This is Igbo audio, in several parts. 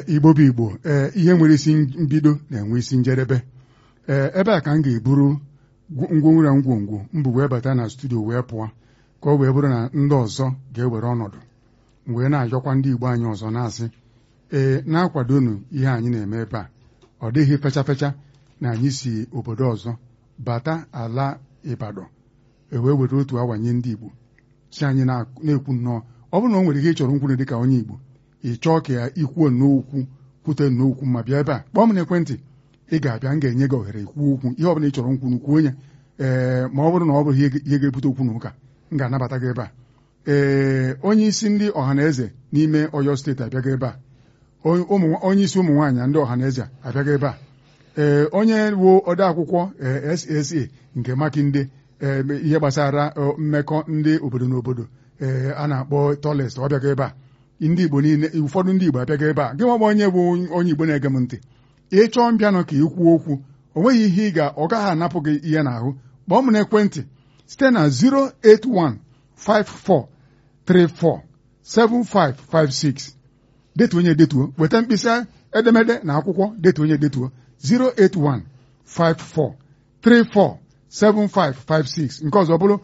igbo bụ igbo ee ihe nwere isi mbido na-enwe isi njedebe ee ebe a ka m ga-eburu ngwongworo ngwongwo mbụ wee bata na studio wee pụọ ka ọ wee bụrụ na ndị ọzọ ga-ewere ọnọdụ wee na-ajọkwa ndị igbo anyị ọzọ na-asị ee na-akwadonu ihe anyị na-eme ebe a ọ dịghị fecha fecha na anyị si obodo ọzọ bata ala Ibadan ewee were otu awa nye ndị igbo si anyị na-ekwu nnọọ ọ bụrụ na o nwere ihe ị chọrọ nkwuru dịka onye igbo ị chọọ ka ya ikwuo nnọọ kwute nnọọ okwu ma bịa ebe a kpọọ m n'ekwentị ị ga-abịa m ga-enye gị ohere ikwuo okwu ihe ọbụla ị chọrọ nkwuru kwuo ya ee ma ọ bụrụ na ọ bụrụ ihe ga-ebute okwu na ụka m ga-anabata gị ebe a ee onye isi ndị ọhaneze n'ime Ọyọ steeti abịaga ebe a onye isi ụmụ nwaanyị ndị ọhaneze abịaga ebe a ee onye wuo ode akwụkwọ SSA nke Makinde ihe gbasara mmekọ ndị obodo na obodo ee a na-akpọ toles ọ bịaga ebe a ndị Igbo niile ụfọdụ ndị Igbo abịaga ebe a gị nwa onye bụ onye Igbo na-ege m ntị ị chọọ mbịanụ ka ị kwuo okwu o nweghị ihe ị ga ọ gaghị anapụ gị ihe n'ahụ kpọọ m n'ekwentị site na 08154347556 detuo onye detuo weta mkpịsị edemede na akwụkwọ detuo onye detuo 08154347556 nke ọzọ bụrụ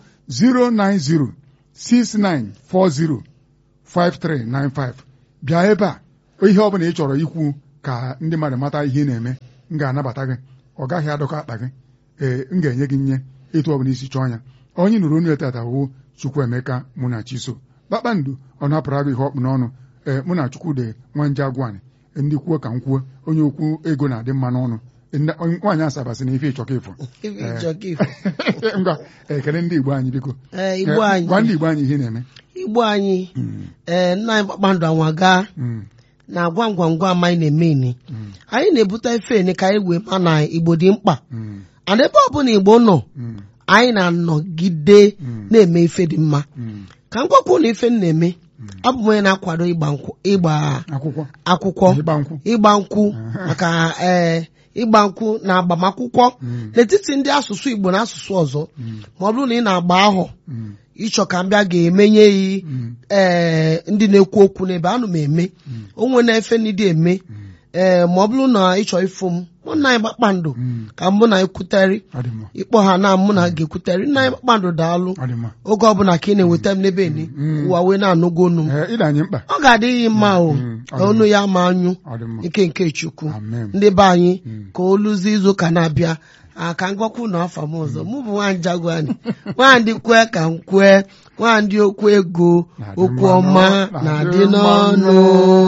09069405395 bịa ebe a ihe ọ bụla ị chọrọ ikwu ka ndị mmadụ mata ihe ị na-eme m ga-anabata gị ọ gaghị adọkọ akpa gị ee m ga-enye gị nye etu ọ bụla isi chọọ ya onye nụrụ onye tata wụ Chukwuemeka mụ na Chiso kpakpando ọ napụrụ agụ ihe ọkpụ n'ọnụ ee mụ na Chukwude nwanje agwani ndị kwuo ka m kwuo onye okwu ego na-adị mma n'ọnụ nwaanyị asabasị na ife ịchọka ifo ngwa ekele ndị Igbo anyị biko gwa ndị Igbo anyị ihe na-eme Igbo anyị ee nna anyị kpakpando anwaga na gwam gwam gwam anyị na-eme ini anyị na-ebute ife ene ka anyị wee ma na Igbo dị mkpa ana ebe ọ bụla Igbo nọ anyị na-anọgide na-eme ife dị mma ka m gwakwu na ife m na-eme abụ m onye na-akwado ịgba akwụkwọ ịgba nkwụ maka ee ịgba nkwụ na agbamakwụkwọ n'etiti ndị asụsụ Igbo na asụsụ ọzọ ma ọ bụrụ na ị na-agba ahọ ịchọ ka m bịa ga-emenye yi ee ndị na-ekwu okwu n'ebe anụ m eme onwe na-efe ndị eme ee ma ọ bụrụ na ịchọ ịfụ m mụ na anyị kpakpando ka mụ na ekwuterị ịkpọ ha na mụ na ga-ekwuterị nna anyị kpakpando daalụ oge ọbụla ka ị na-eweta m n'ebe ni ụwa wee na-anụgo onu m ọ ga-adịghị mma o ka onu ya ma anyụ ike nke Chukwu ndị be anyị ka oluzi izu ụka na-abịa ka ngwakwu na afa m ọzọ mụ bụ nwaanyị jagwani nwaanyị kwee ka m kwee nwaanyị okwu ego okwu ọma na-adị n'ọnụ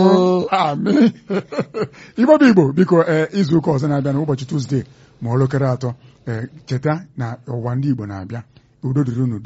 igbo bụ igbo biko izu ụka ọzọ na-abịa n'ụbọchị Tuzdee ma ọ elekere atọ cheta na ụwa ndị Igbo na-abịa udo dịrị unu